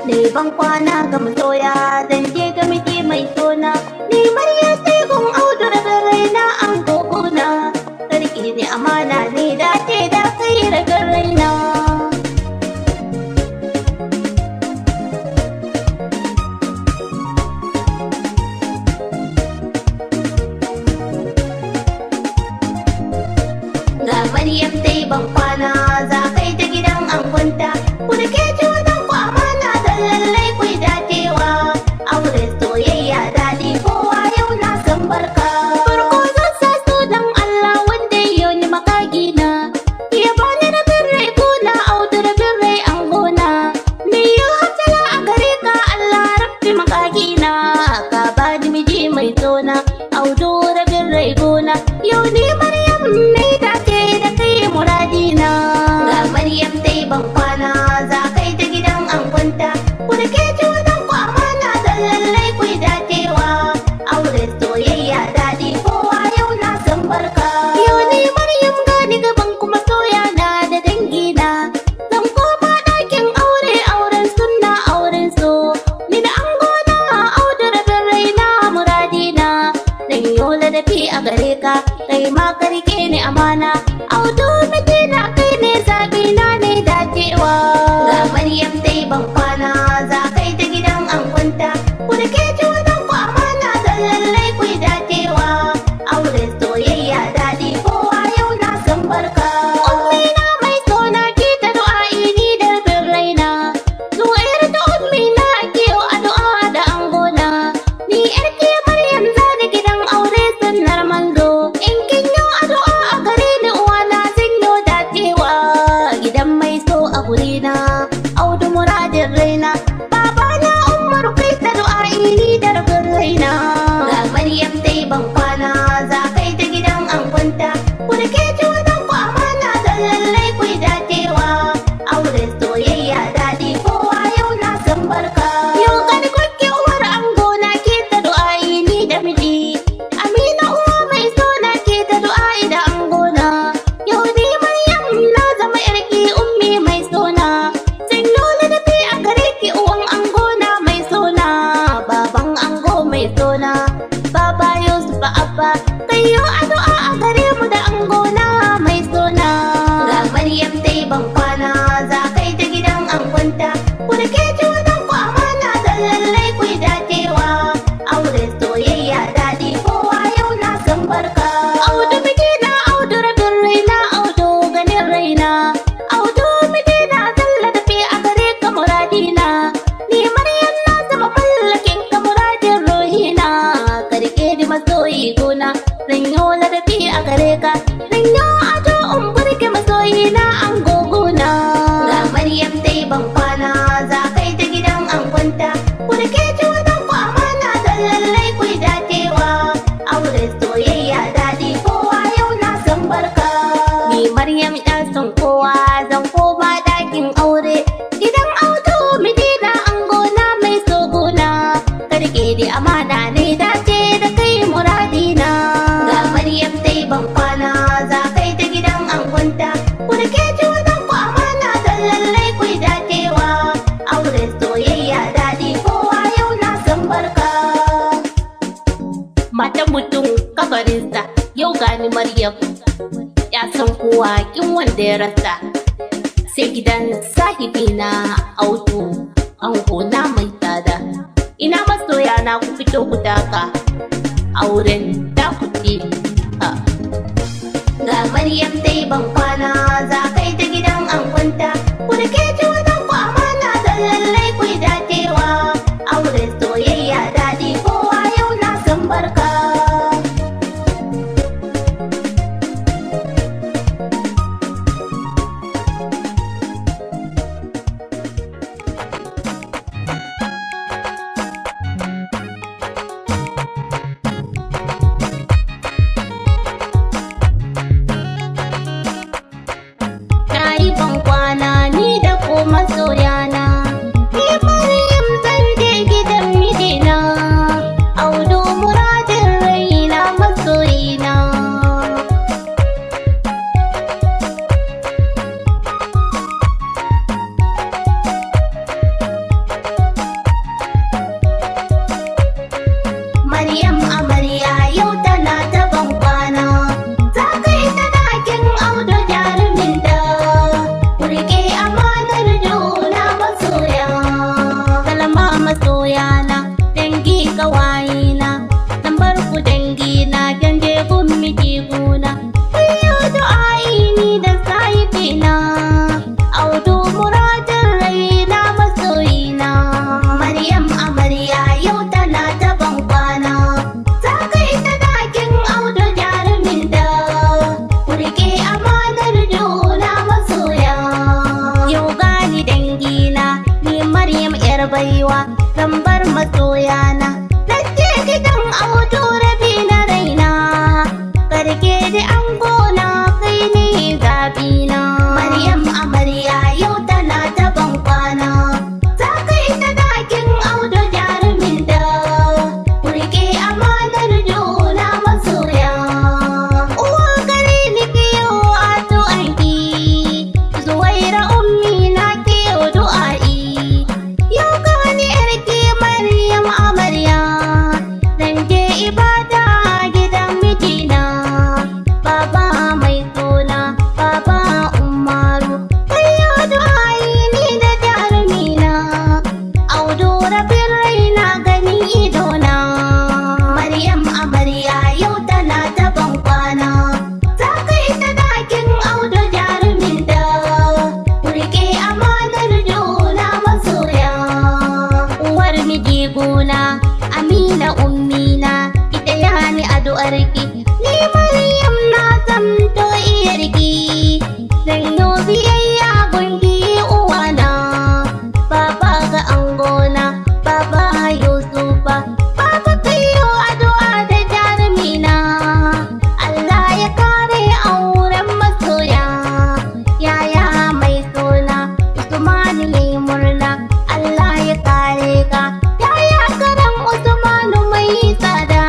ne ban kwana ga masoya zan je ga miji mai sona ni marya sai gun audu daga raina an gogona sarki ne amana ne dace da kai daga raina ga Maryam dai ban kwana za kai ta gidan angonta ku da ke ci wajen ku amana da lallai ku dacewa aure soyayya daɗi kowa yau na san barka farko zan sa su dan Allah wanda yau ni makagi na ya bani da birrai gona audu da birrai an gona me ya hatala a gare ka Allah rabbi makagi na ka bani miji mai tsona audu da birrai gona yau ni Maryam ne dace da kai muradina ga Maryam dai ban kwana za kai ta gidan angonta ku da ke ci wajen ku amana da lallai ku dacewa aure soyayya daɗi kowa yau na san barka yau ni Maryam gani gaban kuma soya na da dangina zan koma ɗakin aure auren sunna auren so ni da angona audu rabin raina muradina dan yola da fi a gare ka kai ma ka rike ni amana audu mijina kai ne zabi na ne dacewa ga maryam dai ban kwana za kai ta gidan angonta ku da ke ci wajen ku amana da lallai ku dacewa aure soyayya daɗi kowa yau na san barka ummina mai sona ki ta du'a'i ni da rabin raina zuwayar da ummina ke addu'a da angona ni yar ke maryam zani gidan aure sunnar manzo in kin yi addu'a a gare ni uwana zan yi dacewa gidan mai so a gurina audu muradin raina babana umar kai ta du'a'i ni da rabin raina ga maryam dai ban kwana za kai ta gidan angonta ku da ke ci wajen ku amana da lallai ku dacewa aure soyayya daɗi kowa yau na san barka yau gani kwakke uwar angona ke ta du'a'i ni da miji amina uwa mai sona ke ta du'a'i da angona yau ni maryam na zama yarki ummi mai sona sanyo ladabi a gare ki uwan angona mai sona baban ango mai sona baba yusuf abba kai yau addu'a a gare mu da angona mai sona ga maryam dai ban kwana za kai ta gidan angonta ku da ke ci wajen ku amana da lallai ku dacewa aure soyayya daɗi kowa yau na san barka audu miji na audu rabin raina audu ganin raina audu miji na zalla tafi a gare ka muradina ni maryam na zama mallakin ka muradin ruhina ka rike ni masoyi gona zanyo ladabi a gare ka zanyo ado in burge masoyi na an gogona ga maryam dai ban kwana za kai ta gidan angonta ku da ke ci wajen ku amana da lallai ku dacewa aure soyayya daɗi kowa yau na san barka ni maryam ɗan son kowa zan koma ɗakin aure gidan auto mijina angona mai sogona karke da amana ne dace da kai muradina ga maryam dai ban kwana za kai ta gidan angonta ku da ke ci wajen ku amana da lallai ku dacewa aure soyayya daɗi kowa yau na san barka matan mutum kabarinsa yau gani maryam ya san kowa kin wanda ya rasa sai gidan sahibina auto na mai tsada ina masoya na ku fito ku taka auren da ku ce ha. ga maryam dai ban kwana za kai ta gidan angonta ku da ke ci wajen ku amana da lallai ku dacewa aure soyayya daɗi kowa yau na san barka yar baiwa zan bar masoyana na je gidan auto rabi na raina karke da an gona kai ne zabina maryam amarya yau tana ta ban kwana za ka yi ta dakin auto jarumin da kurke amanar juna masoya uwa gare ni kiyo a du'anki zuwaira ummi na kiyo du'a'i yau ga wani yarki maryam amarya zan je ibada gidan mijina baba mai suna baba umaru kayo du'a'i ni da jarumina audu rabin raina ganin idona maryam amarya yau tana ta ban kwana za ka yi ta dakin audu jarumin da kurke amanar juna masoya uwar miji gona amina ummina ita yani addu'arki ni maryam na zamto iyarki zan yi biyayya gungi uwana baba ga angona baba yusufa baba kayo addu'a da jarumina Allah ya kare auren masoya yaya mai suna Usmanu yayi murna Allah ya kare ka yaya karan Usmanu mai tsada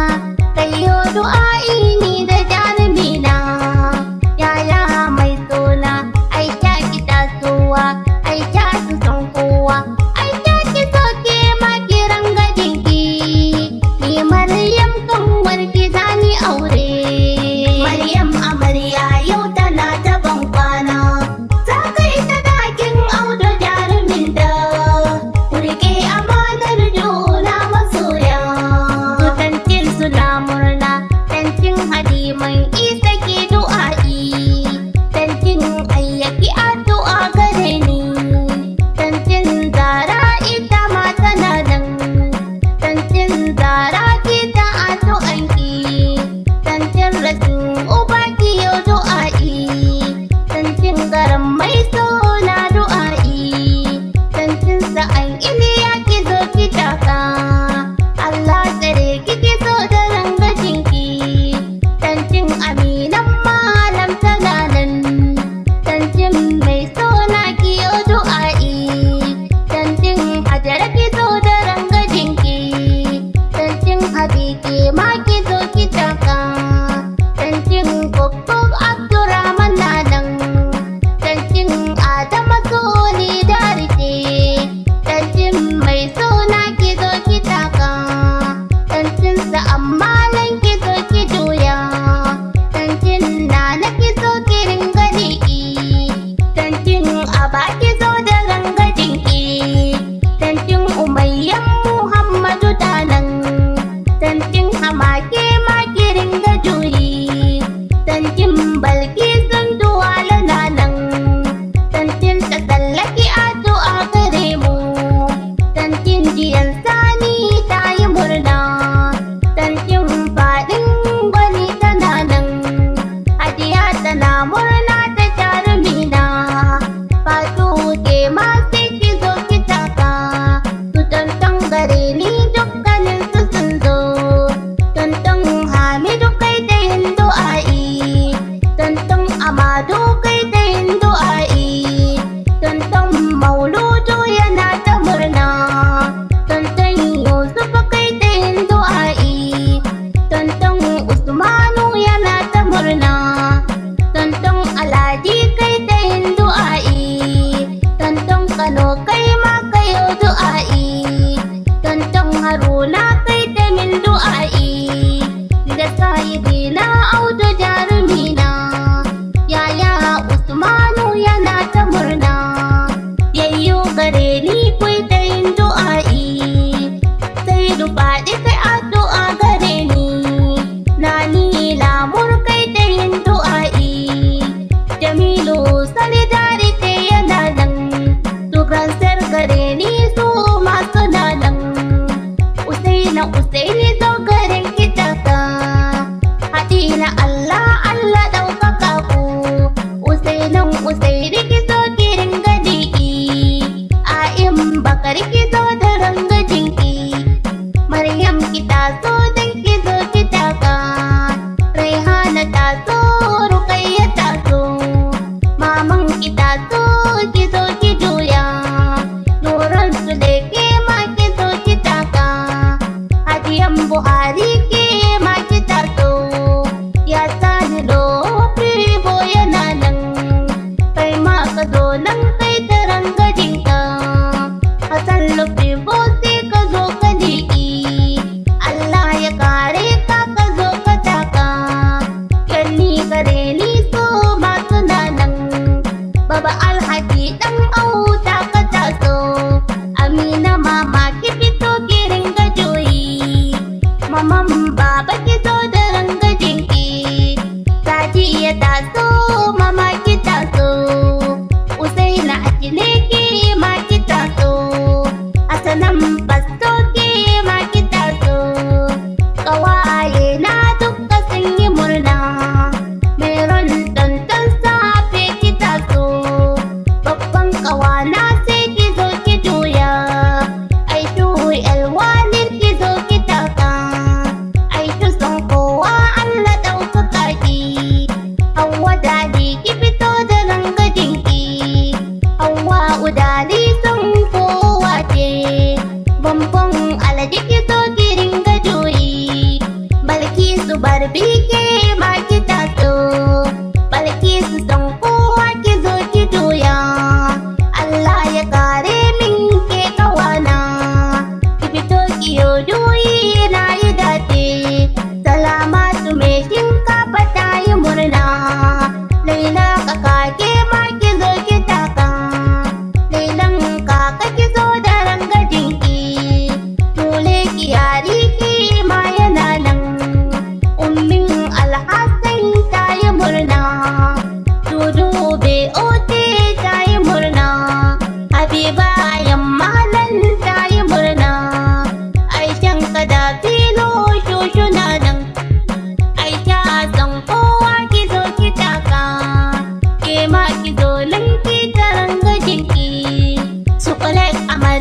kayo du'a'i ni da jarumina yaya mai suna ai ta ki tasowa ai ta su san kowa ai ta ki soke ma kiran gadinki ni Maryam kan warki zani aure Maryam amarya yau tana ta ban kwana za ka yi ta dakin audo jarumin da kurke amanar juna masoya Tantin suna murna tantin hadiman isa ke du'a'i tantin ayyaki addu'a gare ni tantin zara ita ma tana nan tantin zara kita addu'anki tantin rasin uba kiyo du'a'i tantin garan mai suna du'a'i tantin sa'an iliya ki zo ki taka Allah tsare ki ki so da rangajinki tantin aminan malam tana nan tantin mai suna kiyo du'a'i tantin hajara ki so da rangajinki tantin habiki ma ki zo ki taka tantin kokok abdurrahman na nan tantin adama soni darite tantin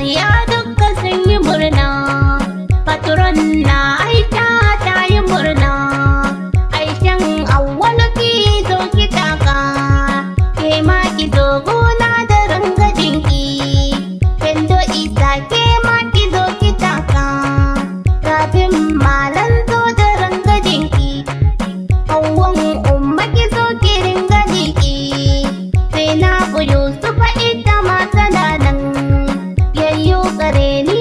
Rukayya dukka sun yi murna Patron na Aisha ta yi murna Aishan awwalu ki zo ki taka Ke ma ki zo gona da rangajinki Kendo isa ke ma ki zo ki taka Kafin malan zo da rangajinki Hauwan umma ki zo ki ringa jiki Sai na buyu su ita ma tana nan Yayyo kare ni